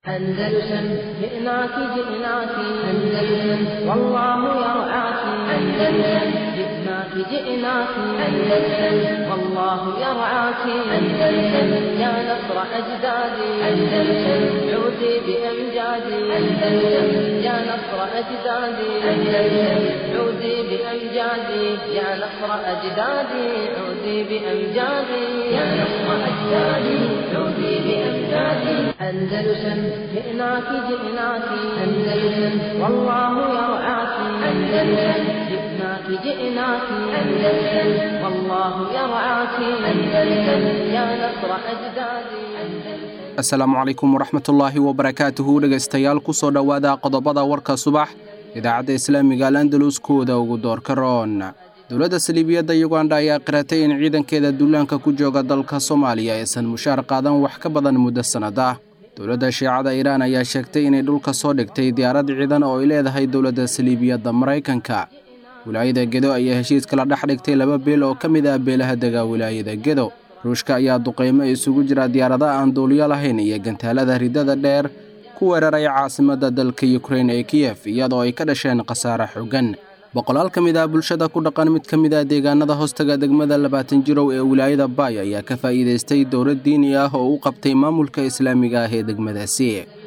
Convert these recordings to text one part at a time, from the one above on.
أندلسن جئناك جئناك أندلسن والله يرعاك أندلسن جئناك جئناك أندلسن والله يرعاك أندلسن يا نصر أجدادي أندلسن عودي بأمجادي أندلسن يا نصر أجدادي أندلسن عودي بأمجادي يا نصر أجدادي عودي بأمجادي يا نصر أجدادي عودي بأمجادي أندلسن جئناك جئناك أندلسن والله يرعاك أندلسن جئناك جئناك أندلسن والله يرعاك أندلسن يا نصر أجدادي asalaamu calaykum waraxmatullaahi wabarakaatuhu dhegaystayaal ku soo dhowaada qodobada warka subax idaacadda islaamiga al andaluskooda ugu doorka roon dowladda saliibiyadda yuganda ayaa qiratay in ciidankeeda duulaanka ku jooga dalka soomaaliya aysan mushaar qaadan wax ka badan muddo sannad ah dowladda shiicada iiraan ayaa sheegtay inay dhulka soo dhigtay diyaarad ciidan oo ay leedahay dowladda saliibiyadda maraykanka wilaayada gedo ayaa heshiis kala dhex dhigtay laba beel oo ka mid ah beelaha dega wilaayada gedo ruushka ayaa duqaymo isugu jira diyaarada aan duuliyo lahayn iyo gantaalada ridada dheer ku weeraray caasimadda dalka yukrain ee kiyef iyadoo ay ka dhasheen khasaare xooggan boqolaal ka mid ah bulshada ku dhaqan mid ka mid ah deegaanada hoostaga degmada labaatan jirow ee wilaayada baay ayaa ka faa'iidaystay dowlad diini ah oo u qabtay maamulka islaamiga ah ee degmadaasi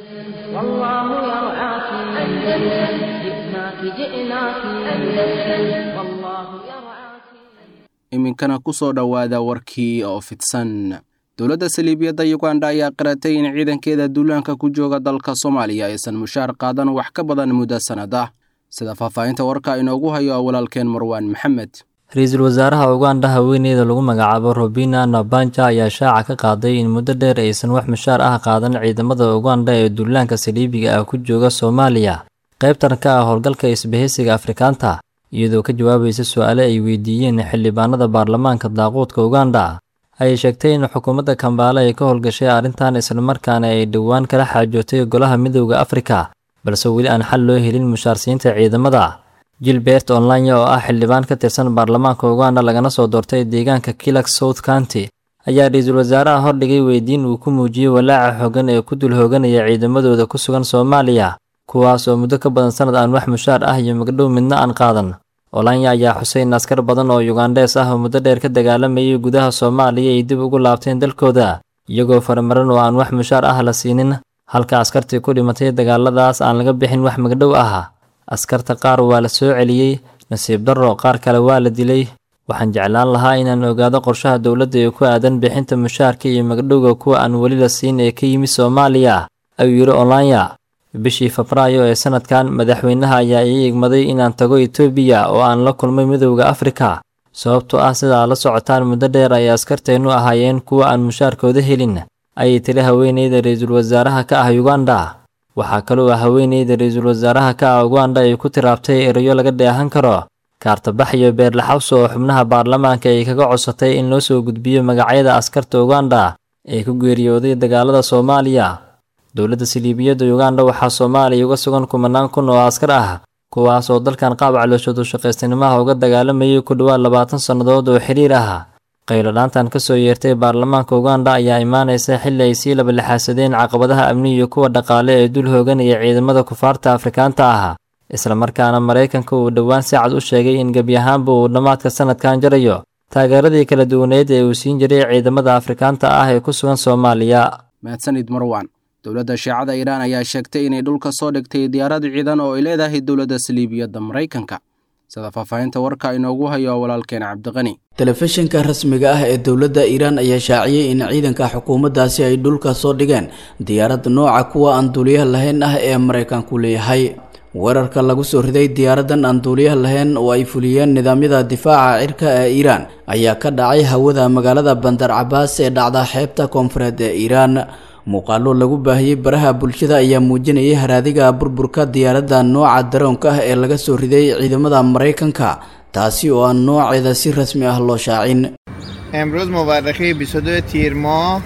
والله يرعاك أندلسن جئناك جئناك أندلسن والله يرعاك iminkana ku soo dhowaada warkii oo fidsan dowladda saliibiyadda yuganda ayaa qiratay in ciidankeeda duulaanka ku jooga dalka soomaaliya aysan mushaar qaadan wax ka badan muddo sannad ah sida faahfaahinta warka inoogu hayo walaalkeen marwaan maxamed ra-iisul wasaaraha uganda haweeneyda lagu magacaabo robina nabanja ayaa shaaca ka qaaday in muddo dheer aysan wax mushaar ah qaadan ciidamada uganda ee duulaanka saliibiga ah ku jooga soomaaliya qaybtan ka ah howlgalka isbahaysiga afrikaanta iyadoo ka jawaabaysa su-aale ay weydiiyeen xildhibaanada baarlamaanka daaquudka uganda ayay sheegtay in xukuumadda kambaale ay ka howlgashay arrintan islamarkaana ay dhowaan kala xaajootay golaha midowda afrika balse weli aan xal loo helin mushaarsiinta ciidamada gilbert online oo ah xildhibaan ka tirsan baarlamaanka uganda lagana soo doortay deegaanka kilak south county ayaa ra-iisul wasaaraha hordhigay weydiin uu ku muujiyey walaaca xoogan ee ku dul hooganaya ciidamadooda ku sugan soomaaliya kuwaas oo muddo ka badan sannad aan wax mushaar ah iyo magdhow midna aan qaadan olanya ayaa xusay in askar badan oo yugandhees ah oo muddo dheer ka dagaalamayay gudaha soomaaliya ay dib ugu laabteen dalkooda iyagoo faramaran oo aan wax mushaar ah la siinin halka askartii ku dhimatay dagaaladaas aan laga bixin wax magdhow ah askarta qaar waa la soo celiyey nasiib darro qaar kale waa la dilay waxaan jeclaan lahaa inaan ogaado qorshaha dowladda ee ku aadan bixinta mushaarka iyo magdhowga kuwa aan weli la siin ee ka yimid soomaaliya ayuu yidhi olanya bishii febraayo ee sanadkan madaxweynaha ayaa ii igmaday inaan tago etoobiya oo aan la kulmay midowda afrika sababtoo ah sidaa la socotaan muddo dheer ay askarteennu ahaayeen kuwa aan mushaarkooda helin ayay tiri haweeneyda ra-iisul wasaaraha ka ah uganda waxaa kaloo ah haweeneyda ra-iisul wasaaraha ka ah uganda ay ku tiraabtay erayo laga dheehan karo kaartabax iyo beerlaxawso oo xubnaha baarlamaanka ay kaga codsatay in loo soo gudbiyo magacyada askarta uganda ee ku geeriyooday dagaalada soomaaliya dowladda saliibiyadda uganda waxaa soomaaliya uga sugan kumanaan kun oo askar ah kuwaas oo dalkan qaab calooshoodu shaqaystanimaha uga dagaalamayay ku dhowaad labaatan sannadood oo xiriir ah qayladhaantan ka soo yeertay baarlamaanka uganda ayaa imaanaysa xilli ay sii labalixaasadeen caqabadaha amni iyo kuwa dhaqaale ee dul hooganaya ciidamada kufaarta afrikaanta ah islamarkaana maraykanka uu dhowaan si cad u sheegay in gebi ahaanba uu dhammaadka sanadkan jarayo taageeradii kala duwaneed ee uu siin jiray ciidamada afrikaanta ah ee ku sugan soomaaliya mahadsanid marwaan dowladda shiicada iiraan ayaa sheegtay inay dhulka soo dhigtay diyaarad ciidan oo ay leedahay dowladda saliibiyadda maraykanka sida faahfaahinta warka inoogu hayo walaalkeen cabdiqani telefishinka rasmiga ah ee dowladda iiraan ayaa shaaciyey in ciidanka xukuumaddaasi ay dhulka soo dhigeen diyaarad nooca kuwa aan duuliyaha lahayn ah ee maraykanku leeyahay weerarka lagu soo riday diyaaradan aan duuliyaha lahayn oo ay fuliyeen nidaamyada difaaca cirka ee iiraan ayaa ka dhacay hawada magaalada bandar cabaas ee dhacda xeebta koonfureed ee iiraan muuqaalo lagu baahiyey baraha bulshada ayaa muujinayay haraadiga burburka diyaaradda nooca daroonka ah ee laga soo riday ciidamada maraykanka taasi oo aan nooceeda si rasmi ah loo shaacin امروز مورخه 22 تیر ماه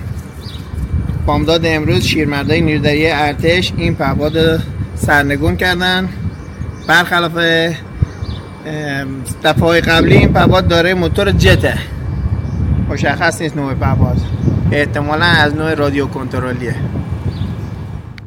بامداد امروز شیرمردای نیرودری ارتش این پهپاد سرنگون کردن برخلاف دفعه قبلی این پهپاد داره موتور جته مشخص نیست نوع پهپاد احتمالا از نوع رادیو کنترلیه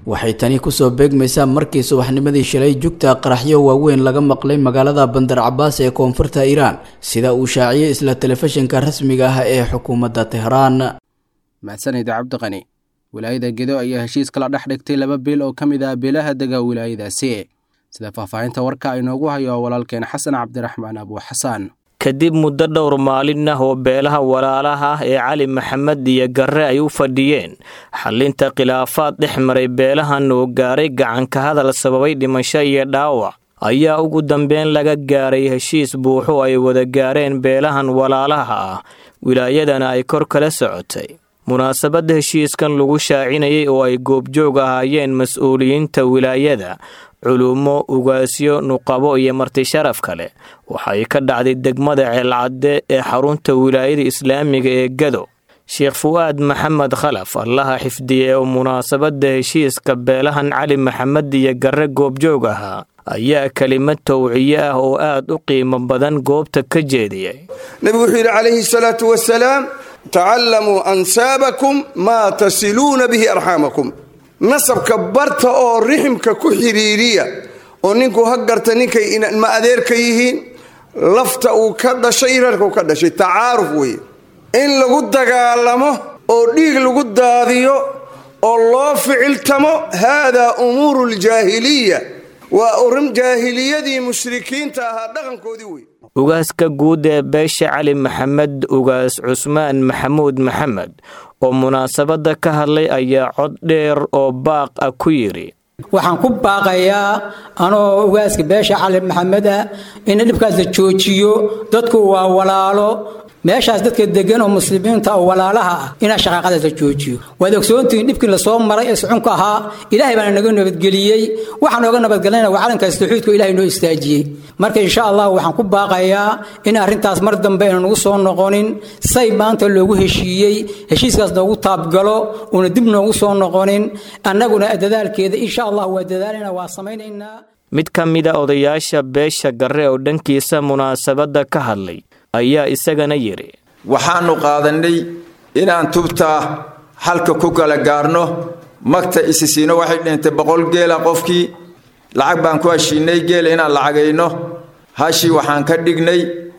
waxay tani kusoo beegmaysaa markii subaxnimadii shalay jugta qaraxyo waaweyn laga maqlay magaalada bandar cabaas ee koonfurta iiraan sida uu shaaciyey isla telefishinka rasmiga ah ee xukuumadda tehraan mahadsanid cabdiqani wilaayada gedo ayaa heshiis kala dhex dhigtay laba beel oo ka mid ah beelaha dega wilaayadaasi sida faahfaahinta warka inoogu hayo walaalkeen xasan cabdiraxmaan abu xasaan kadib muddo dhowr maalin ah oo beelaha walaalaha ah ee cali maxamed iyo garre ay u fadhiyeen xallinta khilaafaad dhex maray beelahan oo gaaray gacanka hadal sababay dhimasho iyo dhaawac ayaa ugu dambeyn laga gaaray heshiis buuxo ay wada gaareen beelahan walaalaha ah wilaayadana ay kor kala socotay munaasabadda heshiiskan lagu shaacinayay oo ay goobjoog ahaayeen mas-uuliyiinta wilaayada culumo ugaasyo nuqabo iyo marti sharaf kale waxay ka dhacday degmada ceelcadde ee xarunta wilaayada islaamiga ee gado sheekh fu'aad maxamed khalaf allaha xifdiye oo munaasabadda heshiiska beelahan cali maxamed iyo garre goobjoog ahaa ayaa kelimad towciye ah oo aad u qiimo badan goobta ka jeediyay nebigu wuxuu yidhi calayhi salaatu wasalaam tacallamuu ansaabakum maa tasiluuna bihi arxaamakum nasabka barta oo riximka ku xidhiiriya oo ninku ha garta ninkay ma adeerka yihiin lafta uu ka dhashay reerka uu ka dhashay tacaaruf weeye in lagu dagaalamo oo dhiig lagu daadiyo oo loo ficiltamo haadaa umuuru ljaahiliya waa urin jaahiliyadii mushrikiinta ahaa dhaqankoodii wey ugaaska guud ee beesha cali maxamed ugaas cusmaan maxamuud maxamed oo munaasabadda ka hadlay ayaa cod dheer oo baaq ah ku yidhi waxaan ku baaqayaa anoo ugaaska beesha cali maxamed ah in dhibkaas la joojiyo dadku waa walaalo meeshaas dadka degan oo muslimiinta oo walaalaha ah inaa shaqaaqadaas la joojiyo waad ogsoontihiin dhibkii lasoo maray ee sucunka ahaa ilaahay baana naga nabadgeliyey waxaan nooga nabadgelayna waa calankaas tawxiidku ilahay noo istaajiyey marka insha allah waxaan ku baaqayaa in arrintaas mar dambe aynu nagu soo noqonin say maanta loogu heshiiyey heshiiskaas noogu taabgalo uuna dib noogu soo noqonin annaguna dadaalkeeda insha allah waa dadaalina waa samaynaynaa mid ka mida odayaasha beesha garre oo dhankiisa munaasabadda ka hadlay ayaa isagana yidhi waxaannu qaadannay inaan tubtaa halka ku kala gaarno magta isisiino waxay dhintay boqol geela qofkii lacag baan ku heshiinay geela inaan lacagayno hashii waxaan ka dhignay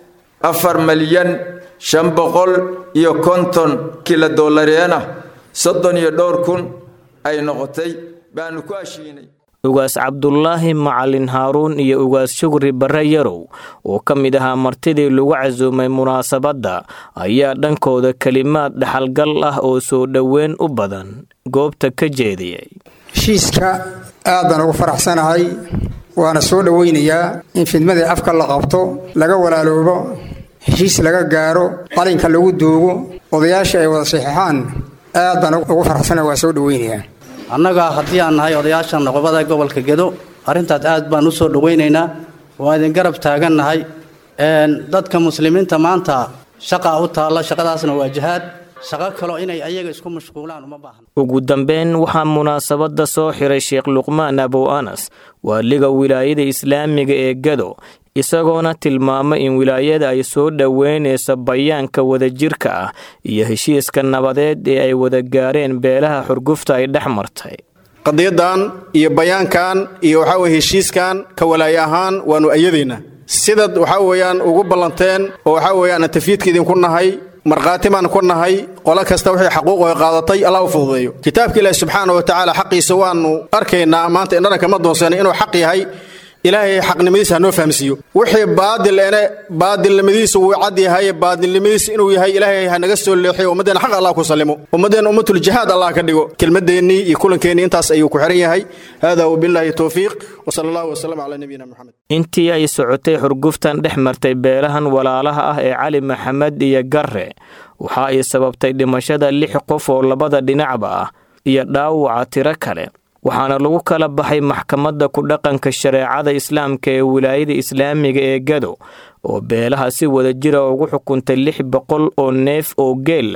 afar malyan shan boqol iyo konton kila dollareena soddon iyo dhowr kun ay noqotay baannu ku heshiinay ugaas cabdulaahi macalin haaruun iyo ugaas shugri barre yarow oo ka mid ahaa martidii lagu casuumay munaasabadda ayaa dhankooda kelimaad dhaxalgal ah oo soo dhoweyn u badan goobta ka jeediyey heshiiska aad baan ugu faraxsanahay waana soo dhoweynayaa in fidmadii afka la qabto laga walaaloobo heshiis laga gaaro qalinka lagu duugo odayaasha ay wada saxiixaan aad baan ugu faraxsanahay waa soo dhoweynayaa annaga haddii aan nahay odayaasha noqobada gobolka gedo arrintaas aad baan u soo dhowaynaynaa waa idin garab taagannahay dadka muslimiinta maanta shaqaa u taalla shaqadaasna waa jihaad shaqo kaloo inay ayaga isku mashquulaan uma baahna ugu dambeyn waxaa munaasabadda soo xiray sheekh luqmaan abow anas waaliga wilaayada islaamiga ee gado isagoona tilmaamay in wilaayada ay soo dhoweynayso bayaanka wadajirka ah iyo heshiiska nabadeed ee ay wada gaareen beelaha xurgufta ay dhex martay qadiyadan iyo bayaankan iyo waxaa weye heshiiskan ka walaaye ahaan waannu ayadaynaa sidaad waxaa weeyaan ugu ballanteen oo waxaa weeyaan tafiidka idinku nahay markhaati baan ku nahay qolo kasta wixii xaquuq ay qaadatay allah u fududeeyo kitaabka ilaahi subxaana wa tacaala xaqiisa waannu arkaynaa maanta indharanka ma doonsanay inuu xaq yahay ilaahay xaqnimadiisa hanoo fahamsiiyo wixii baadil ene baadilnimadiisa wuu cad yahay baadilnimadiisa inuu yahay ilaahay ha naga soo leexiyo ummaddeena xaq allah ku sallimo ummaddeena ummatul jihaad allah ka dhigo kelmadeennii iyo kulankeenii intaas ayuu ku xihan yahay hada wabillaahi towfiiq wasala allahu wasalam calaa nabiyina moxamed intii ay socotay xurguftan dhex martay beelahan walaalaha ah ee cali maxamed iyo garre waxa ay sababtay dhimashada lix qof oo labada dhinacba ah iyo dhaawaca tiro kale waxaana lagu kala baxay maxkamadda ku dhaqanka shareecada islaamka ee wilaayada islaamiga ee gado oo beelaha si wada jira ugu xukuntay lix boqol oo neef oo geel ah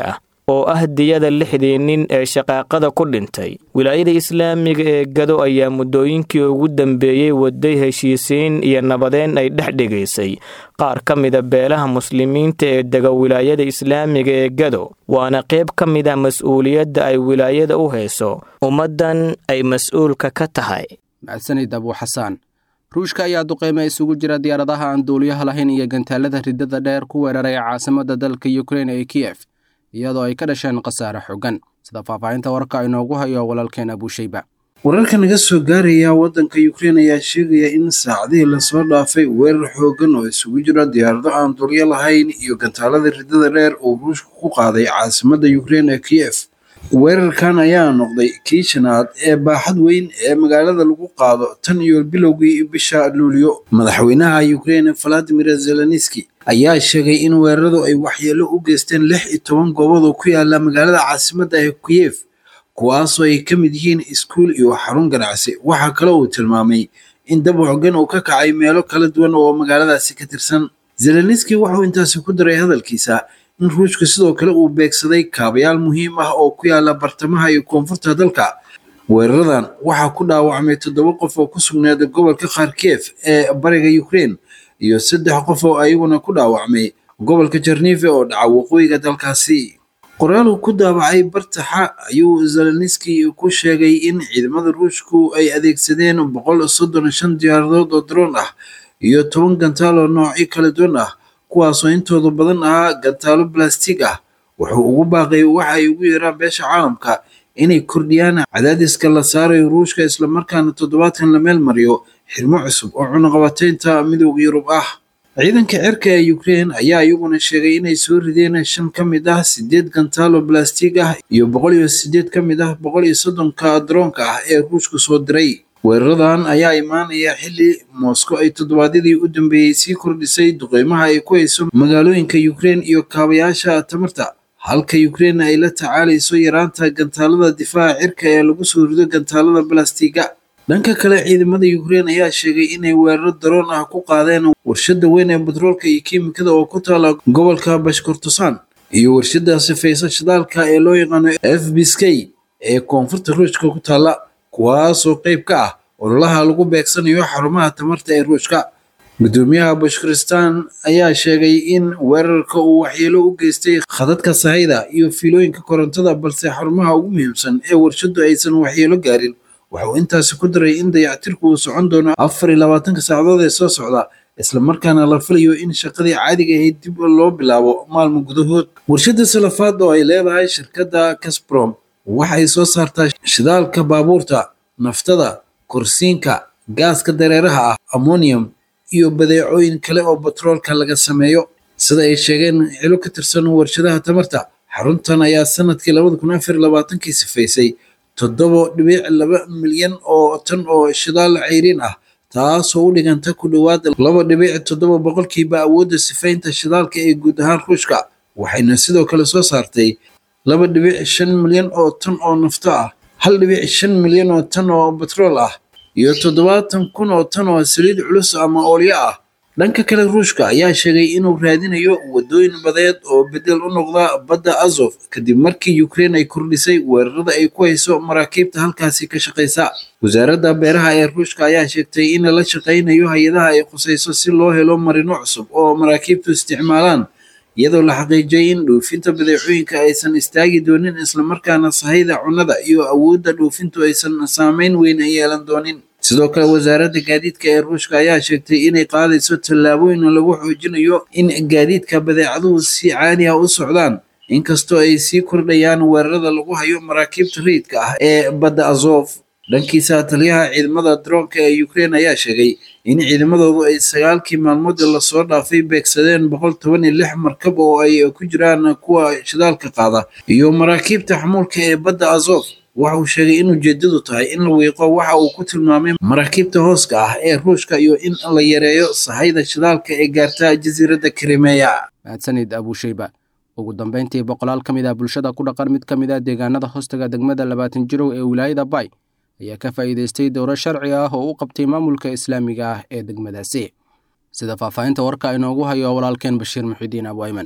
oo ah diyada lixdii nin ee shaqaaqada ku dhintay wilaayada islaamiga ee gado ayaa muddooyinkii ugu dambeeyey waday heshiisiin iyo nabadeen ay dhex dhigaysay qaar ka mida beelaha muslimiinta ee dega wilaayada islaamiga ee gado waana qayb ka mid ah mas-uuliyadda ay wilaayada u hayso ummaddan ay mas-uulka ka tahay mahadsanid abuu xasaan ruushka ayaa duqeyme isugu jira diyaaradaha aan duuliyaha lahayn iyo gantaalada ridada dheer ku weeraray caasimada dalka ukrein ee kiyef iyadoo ay ka dhasheen khasaare xogan sida faahfaahinta warka inoogu hayo walaalkeen abuushayba wararka naga soo gaaraya waddanka ukrein ayaa sheegaya in saacadihii lasoo dhaafay weerar xooggan oo isugu jira diyaarado aan dulyo lahayn iyo gantaalada ridada dheer uu ruushka ku qaaday caasimadda ukrein ee kiyef weerarkan ayaa noqday kii shanaad ee baaxad weyn ee magaalada lagu qaado tan iyo bilowgii bisha luulyo madaxweynaha ukrein valadimir zelenski ayaa sheegay in weeraradu ay waxyeelo u geysteen lix iyo toban goobood oo ku yaala magaalada caasimadda ee kiyef kuwaasoo ay ka mid yihiin iskuul iyo xarun ganacsi waxaa kale uu tilmaamay in dab xogan uu ka kacay meelo kala duwan oo magaaladaasi ka tirsan zelenski wuxuu intaasi ku daray hadalkiisa in ruushka sidoo kale uu beegsaday kaabayaal muhiim ah oo ku yaala bartamaha iyo koonfurta dalka weeraradan waxaa ku dhaawacmay toddoba qof oo ku sugnaada gobolka kharkef ee bariga ukrein iyo saddex qof oo ayaguna ku dhaawacmay gobolka jarnife oo dhaca waqooyiga dalkaasi qoraal uu ku daawacay bartaxa ayuu zelenski ku sheegay in ciidamada ruushku ay adeegsadeen boqol soddon shan diyaaradood oo daroon ah iyo toban gantaal oo noocyo kala duwan ah kuwaasoo intooda badan ahaa gantaalo balastig ah wuxuu ugu baaqay waxa ay ugu yeeraan beesha caalamka inay kordhiyaan cadaadiska la saarayo ruushka islamarkaana toddobaadkan la meel mariyo xirmo cusub oo cunaqabataynta midooda yurub ah ciidanka cirka ee ukrein ayaa iyaguna sheegay inay soo rideen shan ka mid ah sideed gantaalo balastig ah iyo boqol iyo sideed ka mid ah boqol iyo soddonka daroonka ah ee ruushku soo diray weeraradan ayaa imaanaya xilli moscow ay toddobaadyadii u dambeeyey sii kordhisay duqeymaha ay ku hayso magaalooyinka ukrein iyo kaabayaasha tamarta halka ukrein ay la tacaalayso yaraanta gantaalada difaaca cirka ee lagu soo rido gantaalada balastiga dhanka kale ciidamada ukrein ayaa sheegay inay weeraro daroon ah ku qaadeen warshada weyn ee batroolka iyo kiimikada oo ku taala gobolka bashkortosan iyo warshada sifaysa shidaalka ee loo yaqaano f bsk ee koonfurta ruushka ku taala kuwaasoo qayb ka ah ololaha lagu beegsanayo xarumaha tamarta ee ruushka gudoomiyaha bashkiristan ayaa sheegay in weerarka uu waxyeelo u geystay khadadka sahayda iyo fiilooyinka korontada balse xarumaha ugu muhiimsan ee warshadu aysan waxyeelo gaarin wuxuu intaasi ku daray in dayactirku uu socon doono afar iyo labaatanka saacadood ee soo socda islamarkaana la filayo in shaqadii caadiga ahayd dib loo bilaabo maalmo gudahood warshada salafaad oo ay leedahay shirkadda casbrom waxay soo saartaa shidaalka baabuurta naftada korsiinka gaaska dareeraha ah ammonium iyo badeecooyin kale oo batroolka laga sameeyo sida ay sheegeen cilo ka tirsan warshadaha tamarta xaruntan ayaa sanadkii labada kun afar iyo labaatankii sifaysay toddoba dhibic laba milyan oo tan oo shidaal cayriin ah taasoo u dhiganta ku dhowaad laba dhibic toddoba boqolkiiba awoodda sifaynta shidaalka ee guud ahaan ruushka waxayna sidoo kale soo saartay laba dhibic shan milyan oo tan oo nafto ah hal dhibic shan milyan oo tan oo batrool ah iyo toddobaatan kun oo tan oo saliid culus ama oolyo ah dhanka kale ruushka ayaa sheegay inuu raadinayo wadooyin badeed oo bedel u noqda badda azof kadib markii ukrein ay kordhisay weerarada ay ku hayso maraakiibta halkaasi ka shaqaysa wasaaradda beeraha ee ruushka ayaa sheegtay in la shaqaynayo hay-adaha ay khusayso si loo helo marino cusub oo maraakiibtu isticmaalaan iyadoo la xaqiijiyay in dhoofinta badeecooyinka aysan istaagi doonin islamarkaana sahayda cunnada iyo awoodda dhoofintu aysan saameyn weyn yeelan doonin sidoo kale wasaaradda gaadiidka ee ruushka ayaa sheegtay inay qaadayso tallaabooyin lagu xoojinayo in gaadiidka badeecaduhu si caadi ah u socdaan inkastoo ay sii kordhayaan weerarada lagu hayo maraakiibta rayidka ah ee badda azof dhankiisa taliyaha ciidamada daroonka ee ukrein ayaa sheegay in ciidamadoodu ay sagaalkii maalmood lasoo dhaafay beegsadeen boqol toban iyo lix markab oo ay ku jiraan kuwa shidaalka qaada iyo maraakiibta xamuulka ee badda azof waxa uu sheegay in ujeedadu tahay in la wiiqo waxa uu ku tilmaamay maraakiibta hooska ah ee ruushka iyo in la yareeyo sahayda shidaalka ee gaarta jasiiradda krimeya mahadsanid abuushayba ugu dambeyntii boqolaal ka mid ah bulshada ku dhaqan mid ka mid ah deegaanada hoostaga degmada labaatan jirow ee wilaayada bay ayaa ka faa'iidaystay dowro sharci ah oo u qabtay maamulka islaamiga ah ee degmadaasi sida faahfaahinta warka inoogu hayo walaalkeen bashiir muxidiin abwayman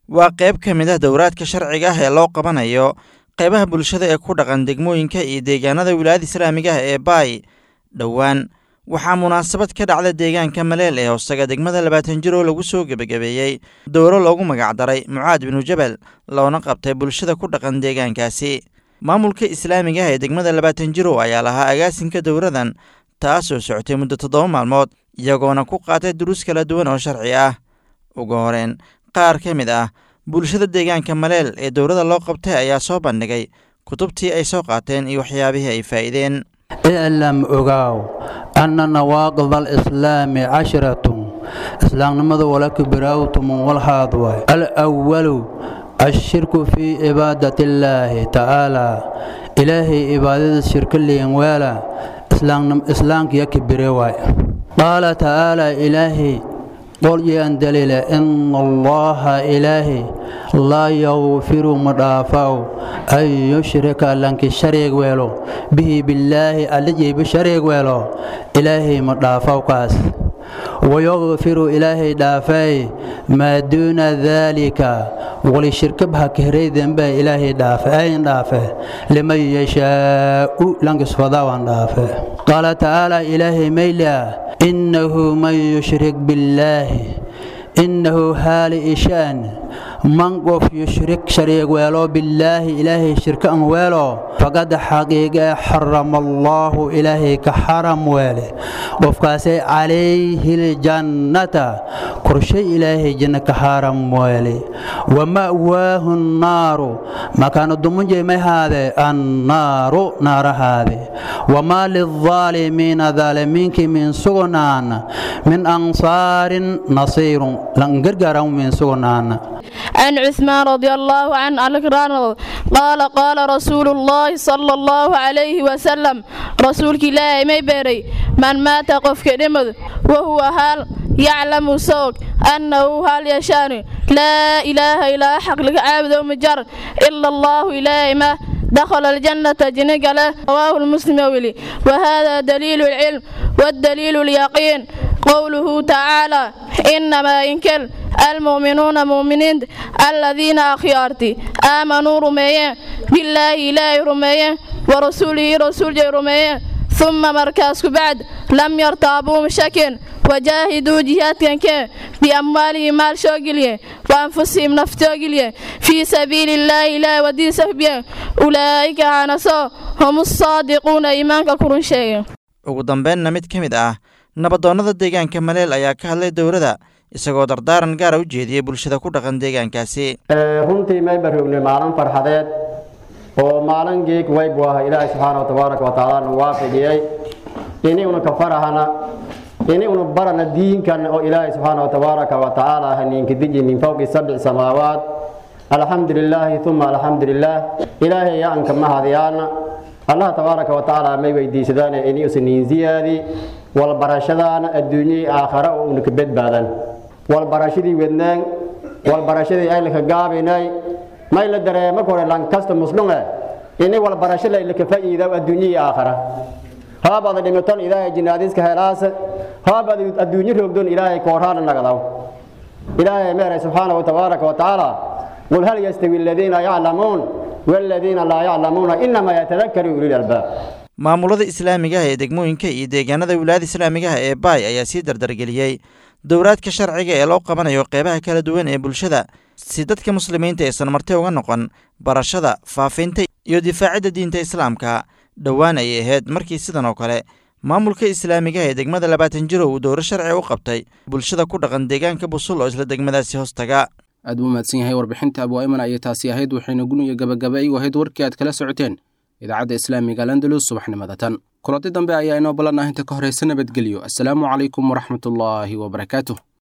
waa qayb ka mid ah dowraadka sharciga ah ee loo qabanayo qaybaha bulshada ee ku dhaqan degmooyinka iyo deegaanada wilaayada islaamiga ah ee baay dhowaan waxaa munaasabad ka dhacda deegaanka maleel ee hoosaga degmada labaatan jir oo lagu soo gebagabeeyey dowro loogu magacdaray mucaad binu jabal loona qabtay bulshada ku dhaqan deegaankaasi maamulka islaamiga ah ee degmada labaatan jirow ayaa lahaa agaasinka dowradan taasoo socotay muddo toddoba maalmood iyagoona ku qaatay duruus kala duwan oo sharci ah ugu horeen qaar ka mid ah bulshada deegaanka maleel ee dowladda loo qabtay ayaa soo bandhigay kutubtii ay soo qaateen iyo waxyaabihii ay faa'iideen iclam ogaaw anna nawaaqid alislaami cashiratun islaamnimada walaka biraawtumun walhaad waay alwalu ashirku fii cibaadati illaahi tacaalaa ilaahay cibaadada shirka liin weela islaamkiya kibire waay qaala tacaalaa ilaahay qol yaan daliila ina allaha ilaahi laa yakfiru ma dhaafaw an yushrika lanki shariig weelo bihi billaahi allijayba shariig weelo ilaahay ma dhaafaw kaas wayakfiru ilaahay dhaafay maa duuna daalika wali shirkabha kahray dembe ilaahay dhaafe ayn dhaafe liman yashaa'u lankisfadaawan dhaafe qaala tacaala ilaahay maylia innahu man yushrik billaahi innahu haali ishaan man qof yushrik shariig weelo billaahi ilaahay shirka an weelo faqad xaqiiqee xarama allaahu ilaahay ka xaram weele qofkaasay calayhi ljannata korshay ilaahay janna ka xaram weele wama'waahu nnaaru makaanu dumunjay may haade annaaru naarahaade wamaa lilظaalimiina daalimiinkii min sugnaan min ansaarin nasiirun lan gargaaran min sugnaan عن عثمان رضي الله عنه الكران قال قال رسول الله صلى الله عليه وسلم رسولك الله ما بيري من مات قف كلمة وهو هل يعلم سوق أنه هل يشان لا إله إلا حق لك عابد ومجر إلا الله إله ما دخل الجنة جنق له رواه المسلم ولي وهذا دليل العلم والدليل اليقين قوله تعالى إنما إنكل المؤمنون مؤمنين الذين أخيارتي آمنوا رميين بالله إله رميين ورسوله رسول جي رميين ثم مركزك بعد لم يرتابوا مشاكل وجاهدوا جهاد كان بأموالهم مال شوقليه وأنفسهم نفتوقليه في سبيل الله إله ودين سهبيه أولئك عنصا هم الصادقون إيمانك كرون شيء ugu dambeynna mid ka mid ah nabadoonnada deegaanka maleel ayaa ka hadlay dowladda isagoo dardaaran gaara u jeediyey bulshada ku dhaqan deegaankaasi runtii may baroognay maalin farxadeed oo maalin geeg waybu ah ilaahay subxaana tabaaraka wa tacaala nu waafajiyey iniguna ka farahana iniguna barana diinkan oo ilaahay subxaana tabaaraka wa tacaala haniinka diji min fawqi sabci samaawaat alxamdu lilaahi uma alxamdu lilaah ilaahay yaanka mahadyaana allah tabaaraka wa tacaala may weydiisadaan inuusan niin ziyaadi walbarashadaana adduunyai aakhara oo una ka badbaadan walbarashadii wednaan walbarashadii aylaka gaabinay may la dareema kore lankasta muslume ini walbarasho laylaka fa'iida adduunyai aakhara haabaada dhimiton ilaahay jinaadiska helaasa haabaad adduunyo roogdon ilaahay koorhaana nagadaw ilaahay meeray subxaana wa tabaaraka wa tacaala qul hal yastawi aladiina yaclamuun والذين لا يعلمون إنما يتذكر أولي الألباب maamulada islaamiga ah ee degmooyinka iyo deegaanada wilaayada islaamiga ah ee baay ayaa sii dardargeliyey dowraadka sharciga ee loo qabanayo qeybaha kala duwan ee bulshada si dadka muslimiinta aysan marti uga noqon barashada faafinta iyo difaacidda diinta islaamka dhowaan ayay ahayd markii sidan oo kale maamulka islaamiga ee degmada labaatan jiro uu dowro sharci u qabtay bulshada ku dhaqan deegaanka busul oo isla degmadaasi hoostaga aad buu mahadsan yahay warbixinta abwaaiman ayay taasi ahayd waxayna guniya gabagaba igu ahayd warkii aad kala socoteen idaacadda islaamiga landalus subaxnimada tan kulanti dambe ayaa inoo ballan ah inta ka horeysa nabadgelyo assalaamu calaykum waraxmatullaahi wabarakaatuh